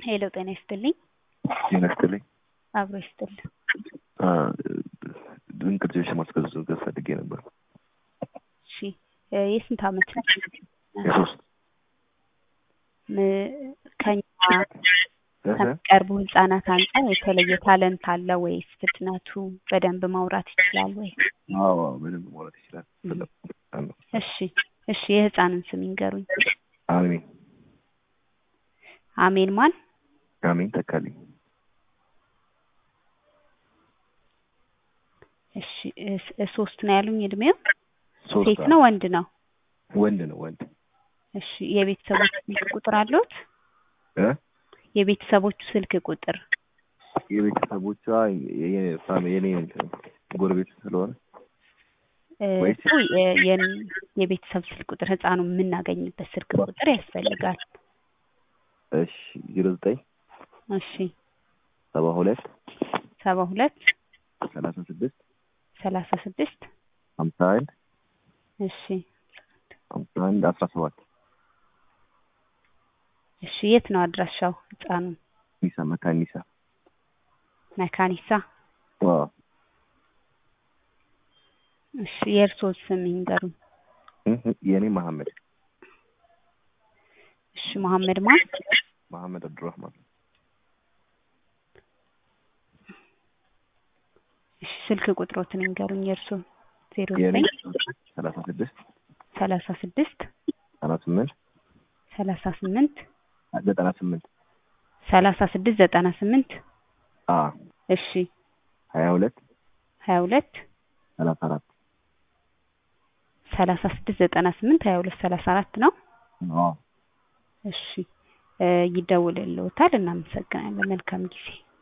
ሄሎ ጤና ይስጥልኝ። ጤና ይስጥልኝ። አብሮ ይስጥልኝ። ድንቅ ልጆች ማስገዛት ፈልጌ ነበር። እሺ የስንት ዓመት ነው? የሶስት ም- ከኛ ከሚቀርቡ ህጻናት አንጻር የተለየ ታለንት አለ ወይስ ፍጥነቱ በደንብ ማውራት ይችላል ወይ? አዎ በደንብ ማውራት ይችላል። እሺ እሺ የህፃንን ስም ይንገሩኝ። አሜን አሜን ማን? አሜን ተካልኝ። እሺ እስ- ሶስት ነው ያሉኝ እድሜው? ሶስት ሴት ነው ወንድ ነው? ወንድ ነው ወንድ እሺ የቤተሰቦቹ ስልክ ቁጥር አለዎት? እ የቤተሰቦቹ ስልክ ቁጥር የቤተሰቦቿ የ- ፋሚ- የኔ እንትን ጎረቤት ስለሆነ እ፣ ወይስ- እሱ የ- የን- የቤተሰብ ስልክ ቁጥር ህፃኑ የምናገኝበት ስልክ ቁጥር ያስፈልጋል። እሺ ዜሮ ዘጠኝ እሺ ሰባ ሁለት ሰባ ሁለት ሰላሳ ስድስት ሰላሳ ስድስት ሀምሳ አንድ እሺ ሀምሳ አንድ አስራ ሰባት እሺ የት ነው አድራሻው ህፃኑ? ኒሳ መካኒሳ መካኒሳ። አዎ እሺ የእርስዎ ስም ይንገሩኝ። እህ፣ የኔ መሐመድ እሺ መሐመድ ማን? መሐመድ አብዱራህማን እሺ ስልክ ቁጥሮትን ይንገሩኝ የእርስዎ? ዜሮ የኔ ዘጠኝ ሰላሳ ስድስት ሰላሳ ስድስት ሰላሳ ስምንት ሰላሳ ስምንት ዘጠና ስምንት ሰላሳ ስድስት ዘጠና ስምንት አ እሺ ሀያ ሁለት ሀያ ሁለት ሰላሳ አራት ሰላሳ ስድስት ዘጠና ስምንት ሀያ ሁለት ሰላሳ አራት ነው። አዎ እሺ እ፣ ይደውልልዎታል። እናመሰግናለን። መልካም ጊዜ